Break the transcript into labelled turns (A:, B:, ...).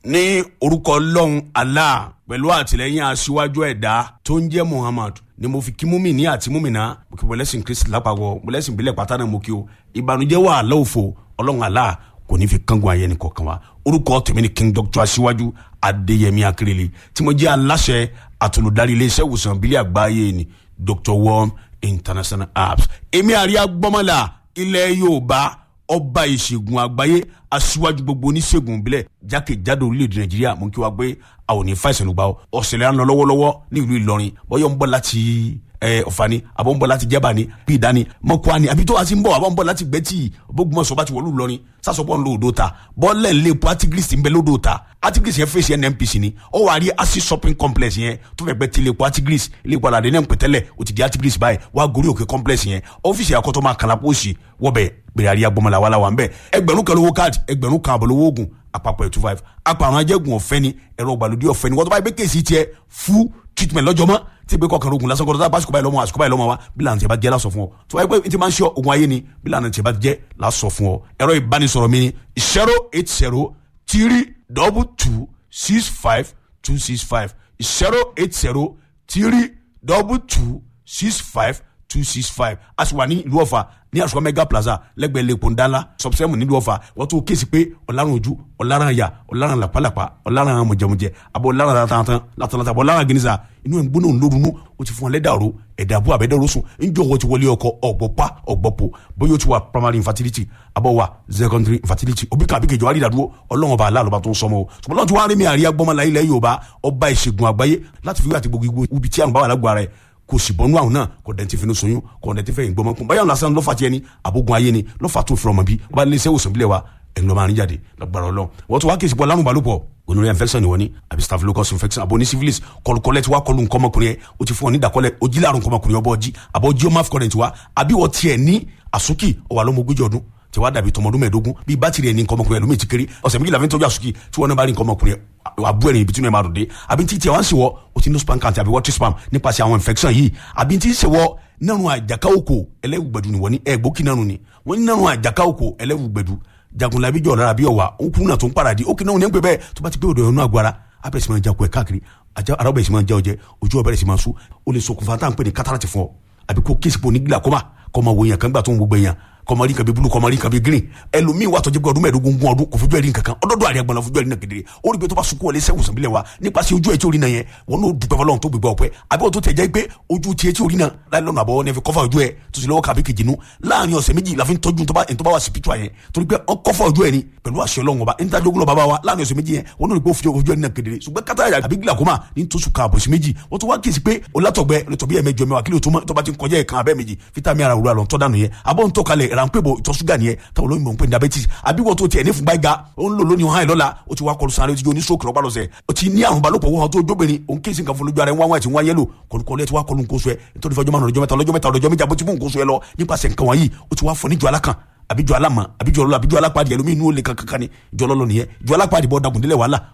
A: ní orúkọ ọlọ́run allah pẹ̀lú àtìlẹ́yìn aṣíwájú ẹ̀dá tó ń jẹ́ muhammad ni mo fi kí múmìnì àti múmìnà mo kí mọ̀lẹ́sìn kristi lápapọ̀ mọ̀lẹ́sìn ìbílẹ̀ pátá náà mo kí o ìbànújẹ́ wà lọ́wọ́fọ̀ ọlọ́run allah kò ní fi kángun ayé ni kọ̀ọ̀kan wa orúkọ tèmi ni king doctor aṣíwájú adéyẹmí akérèlé tí mo jẹ́ aláṣẹ àtolùdarí iléeṣẹ́ ìwòsàn ìbílẹ̀ àgbáyé ni dr worm international apps èmi àríyá gbọ́mọlá ilẹ̀ yorùbá ọba ìṣègùn àgbáyé aṣíwájú gbogbo oníṣègùn ìbílẹ̀ jákèjádò orílẹ̀-èdè nàìjíríà mú kí wá gbé àwọn òní fàìsàn ló gbà ọ́ ọ̀sẹ̀lẹ̀ ń lọ lọ́wọ́lọ́wọ́ ní ìlú ìlọrin bọ́yọ̀ ń bọ̀ láti ọ̀fà ni àbọ̀ ń bọ̀ láti jẹ́bà ni bí ìdání mọ́kọ́ ni àbí tó wá sí ń bọ̀ àbọ̀ ń bọ̀ láti gbẹ́tì bógunmọ̀sọ̀ bá ti wọ̀lú ìlọrin sásọpọ̀ ńlọ odò ta bọ́ọ̀lẹ̀ ńlẹ̀ epo artigris ń bẹ lódò ta artigris yẹn fèsì nnpc ni ó wà rí asi shopping complex yẹn tó fẹ́ gbẹ́ tilẹ̀ epo artigris ilé ìpàdé àdé náà ń pẹ̀tẹ́lẹ̀ ó ti di artigris báyìí wá gorí òkè complex yẹn ọ́fíìsì àkọ́tọ́ máa kàlà pósì wọ́bẹ̀ gbèrè àríyá gbọmọlá wàhálà wà ń bẹ̀ ẹgbẹ̀rún kan lówó káàdì ẹgbẹ̀rún kan àbọ̀ lówó oògùn àpapọ̀ ẹ̀ two five apàrọ̀ ajẹ́gun ọ̀fẹ́ ni ẹ̀rọ ìgbàlódé ọ̀fẹ́ ni wọ́n tó bá yẹ pé kéèsì tiẹ̀ fún treatment lọ́jọ́ mọ́ tí ìgbé kọkànlá ogun lásán kọ́ńtà báṣukú báyìí lọ́mọ àṣukú báyìí lọ́mọ wa bí lànà tí a bá jẹ́ lásọ fún ọ tó wáyé pé tí máa ń ṣe ogun ayé ni bí lànà tí a bá jẹ́ lásọ fún ọ ẹ̀rọ ìbánisọ̀rọ̀ mi ni zero eight zero three double two six five two six five zero eight zero three double two six five two six five a sì wà ní ìlú ọ̀fà ní àṣùwọ̀n mega plaza lẹ́gbẹ̀ẹ́ lẹ́kọ̀ọ́ ńdánlá sọ̀bùsẹ́mù nílùú ọ̀fà wọ́n tún kéésì pé ọ̀làrán ojú ọ̀làrán àyà ọ̀làrán làpálàpá ọ̀làrán mọ̀jẹ̀mọ̀jẹ̀ àbọ̀ ọ̀làrán látàntàn látàntàn àbọ̀ ọ̀làrán gẹ̀nìsà inú ẹ̀ ń gbóná ńlórunú ó ti fún ọ lẹ́dàrú ẹ̀dà àbú àbẹ́dẹ́rú sùn ńjọ́ wọ́n ti wọlé ọkọ ọ̀gbọ̀pá ọ̀gbọ̀pọ̀ bóyá ó ti wà primary infertility àbọ̀ wà secondary infertility òbí kan àbíkejì wàá rí ìdádúró ọlọ́run ọba aláàlọ́ba tó ń sọmọ o ṣùgbọ́n lọ́n ti wá rí mi àríyá gbọ́mọlá ilẹ̀ yorùbá ọba ìṣègùn àgbáyé láti fi wí àti gbogbo ibi tí àrùn bá wà lágbára ẹ̀ kò sì bọ́nú àwọn náà kò dẹ̀ ti fi ní soyún kò dẹ̀ ti fẹ́ ìgbọ́mọ kún báyọ̀ lásán lọ́fà tiẹ̀ ni àbógun ayé ni lọ́fà tó fi ọmọ bí wọ́n bá lé iṣẹ́ òsàn bílẹ̀ wa ẹ̀yin lọ́ọ́ máa ń jáde lọ́gbàrọ̀ lọ. wọ́n tún wá kí ìsìnkú ọlárùn balùpọ̀ gonorrhea infection ni wọ́n ní àbí staphylococcus infection àbò ní syphilis kọlùkọlẹ̀ tí wàá kọlù nǹkan ọmọkùnrin yẹn o ti fún ọ ní ìdàkọlẹ̀ ojí láàrùn nǹkan ọmọkùnrin ọbọ̀ ọjí àbọ̀ ojí ọmọ afcon wa àbí wọ́n tiẹ̀ ní àsúkì ọwà lọ́mọ ogójì ọdún tí wàá dàbí tọmọdún mẹ́ẹ̀ẹ́dógún bíi bátìrì ẹni nǹkan ọmọkùnrin ẹlòmíì ti kéré ọ̀sẹ̀ méjìlá fi ń tọ́jú àsùkì tí wọ́n náà bá rí nǹkan ọmọkùnrin àbú ẹ̀rìn ibi tí wọ́n máa dùn dé àbí tí tiẹ̀ wá ń ṣèwọ́ o ti ní spam count àbí water spam nípasẹ̀ àwọn infection yìí àbí tí ń ṣèwọ́ nínú àjàká òkò ẹlẹ́wùgbẹ̀dù ni wọ́n ní ẹ̀gbókì nánu ni wọ́n ní nínú àjàká òkò ẹlẹ́wùgbẹ̀dù jagunlabi jọ̀ lára bí ọ̀wà ó kún náà tó ń paradì ó kì náà ní pẹ́ bẹ́ẹ̀ tó bá ti pé òdò ẹ̀rọ agbára abẹ́rẹ́ sì máa jakọ̀ ẹ̀ káàkiri ara ọbẹ̀ sì máa já ọjẹ́ ojú ọbẹ̀rẹ̀ sì máa sú ó lè ṣokùnfà tá à ń pè ní kátàràtì fún ọ àbí kó kéèsì pò ní glaucoma kọ́ máa wo èèyàn kan gbà tó ń gbogbo èèyàn kọmọrí nǹkan bí bulu kọmọrí nǹkan bí green ẹlòmíì wà tọjú pé ọdún mẹ́ẹ̀ẹ́dógún gún ọdún kò fojú ẹrí nǹkan kan ọdọọdọ àríyá gbọnà fojú ẹrí náà kedere ó rí pé tó bá sunkún wọlé sẹwùn sàbílẹ wa nípasẹ̀ ojú ẹ tí orí náà yẹn wọn n'o dùpẹ́ fọlọ́run tó gbégbá ọpẹ́ àbí wọn tó tẹ̀ jẹ́ pé ojú tiẹ̀ tí orí náà láì lọ́nà àbọ̀ ní ẹ fi kọ́fà ojú ẹ tó sì lọ́wọ́ kàbí kejì nu láàrin ọ̀sẹ̀ méjì la fi ń tọ́jú tó bá wà spiritual yẹn torí pé wọn kọ́fà ojú ẹ ni pẹ̀lú àṣẹ Ọlọ́run ọba ń tajú ogun bàbá wa láàrin ọ̀sẹ̀ méjì yẹn wọn n'o rí pé ojú ẹ ní náà kedere ṣùgbọ́n kátà àbí glaucoma ní tó sùn kan àbọ̀sí méjì wọ́n tó wá kíyèsí pé olátọ̀gbẹ́ olùtọ̀bí ẹ̀mẹjọ mẹ́wàá kílò tó bá ti ń kọjá ẹ̀kan abẹ́ méjì fítàmì ara òwúrọ̀ àlọ́ ń tọ́ dànù yẹn àbọ̀ ń tọ́ kalẹ̀ ránpẹ́ bò ìtọ̀ ṣúgà nìyẹn táwọn olóyìnbó ń pè ní diabetes àbí wọ́n tó tiẹ̀ ní fún gbáyìí ó ń lò lónìí ọ̀hán ìlọ́la ó ti wá kọlu sáré ó ti jó ní stroke lọ́pàá lọ́sẹ̀ ó ti ní àrùn balòpọ̀ wọ́n tó jóbìnrin òun kí nǹkan fún lójú ara ẹ̀ wọ́n wá ti wọ́n yẹ́lò kọlùkọlù ẹ̀ ti wá kọlu nǹkan oṣù ẹ̀ nítorí fọjọ́ márùn ọjọ́ mẹ́ta ọlọ́jọ́ mẹ́ta ọlọ́jọ́ méjì àbótí mú nǹkan oṣù ẹ̀ lọ nípasẹ̀ nǹkan wọ̀nyí ó ti wá fọ níjọ alákan àbíjọ alámọ àbíjọ ọlọ àbíjọ alápàdé ẹlòmíín inú ó lè kankan kan ni ìjọ ọlọlọ nìyẹn ìjọ alápàdé bọ dagun délẹ wàhálà